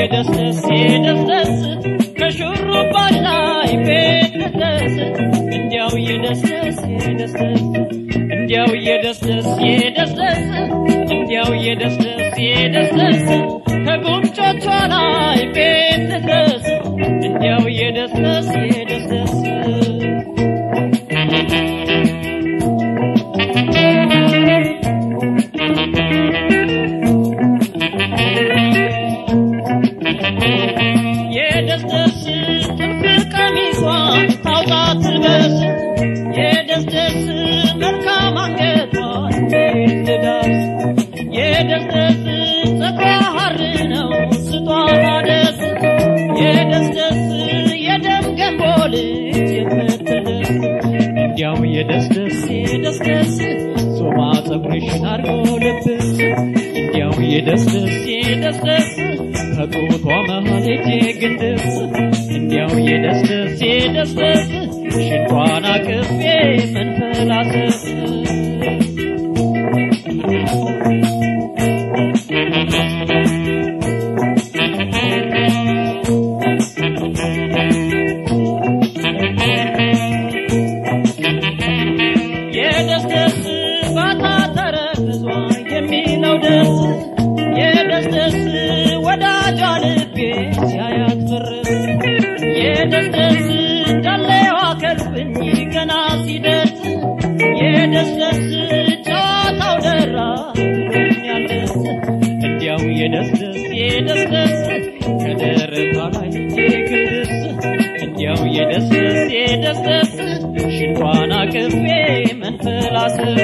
የደስደስ የደስደስ ከሹሩባሽ ላይ ቤት ልድረስ እንዲያው የደስደስ የደስደስ እንዲያው የደስደስ የደስደስ እንዲያው የደስደስ የደስደስ ከጉንጮቿ ላይ ቤት ልድረስ እንዲያው የደስደስ የደስደስ የደስደስ ጥልፍ ቀሚሷን ታውጣ ትልበስ የደስደስ መልካም አንገቷን ቤት ልዳስ የደስደስ ጸጉሯ ሐር ነው ስጧት አደስ የደስደስ የደም ገንቦ ልጅ የምትደስ እንዲያው የደስደስ የደስደስ ሶማ ጸጉርሽን አርጎ ልብስ እንዲያው የደስደስ የደስደስ ከጡቷ መሃል እጄ ግንድስ እንዲያው የደስደስ የደስደስ ሽንቷን አቅፌ መንፈላሰስ የደስደስ ባታ ተረክዟ የሚለው ደስ የደስደስ ወዳጇ ልቤ ሲያያት ፍርስ የደስደስ ዳሌዋ ከልብኝ ገና ሲደርስ የደስደስ ጨዋታው ደራ ትለኛለስ እንዲያው የደስደስ የደስደስ ከደረቷ ላይ ግድስ እንዲያው የደስደስ የደስደስ ሽንቷን አቅፌ መንፈላሰስ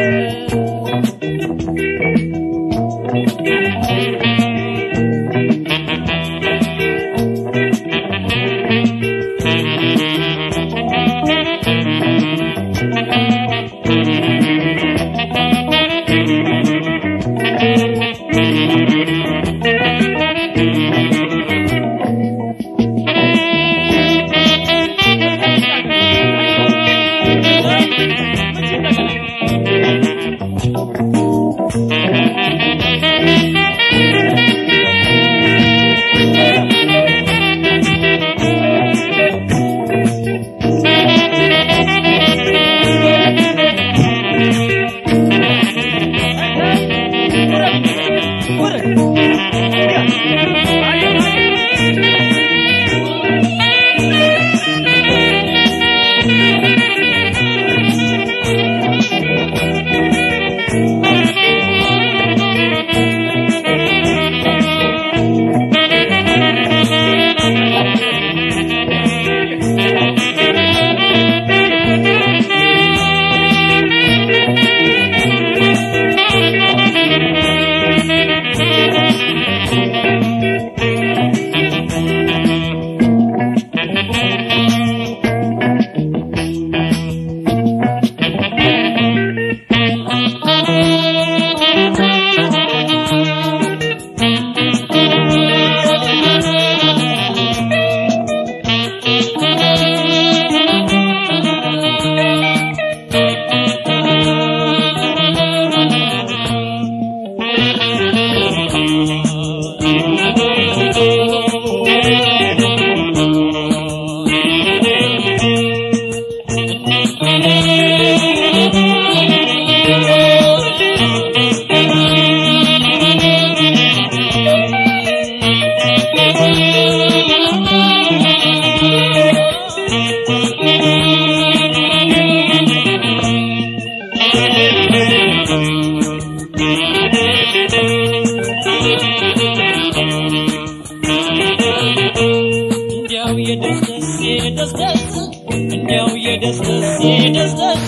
እንዲያው የደስደስ የደስደስ እንዲያው የደስደስ የደስደስ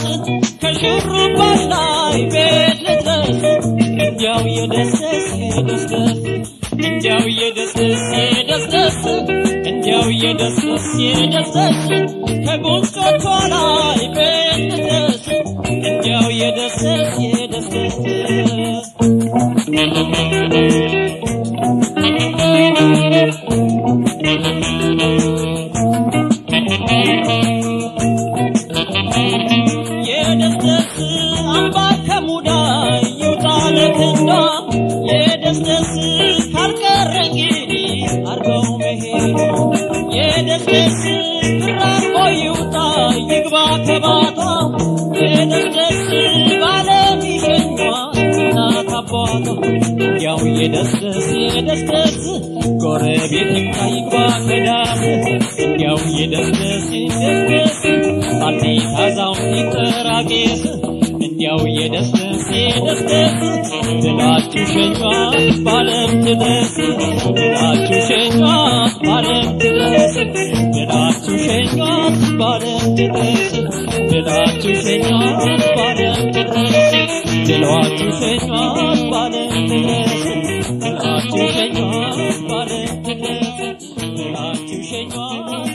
ከሹሩባሽ ላይ ቤት ልድረስ እንዲያው የደስደስ የደስደስ እንዲያው የደስደስ የደስደስ እንዲያው የደስደስ የደስደስ ከጉንጮቿ ላይ ቤት ልድረስ እንዲያው የደስደስ የደስደስ የደስደስ አምባ ከሙዳይ ይውጣ ለክንዷ የደስደስ ካልቀረ እንግዲህ አርገው መሄዱ የደስደስ ራቆ ይውጣ ይግባ ከባቷ የደስደስ ባለም ይሸኟት እናት አባቷ እንዲያው የደስደስ የደስደስ ጎረቤት ይምጣ ይግባ ከዳስ እንዲያው የደስደስ የደስደስ አዲስ አዛውንት ይጠራ ቄስ እንዲያው የደስደስ የደስደስ ብላችሁ ሸኟት ባለም ትድረስ ብላችሁ ሸኟት ባለም ትድረስ ብላችሁ ሸኟት ባለም ትድረስ ብላችሁ ሸኟት ባለም ትድረስ ብላችሁ ሸኟት ባለም ትድረስ ብላችሁ ሸኟት ባለም ትድረስ ብላችሁ ሸኟት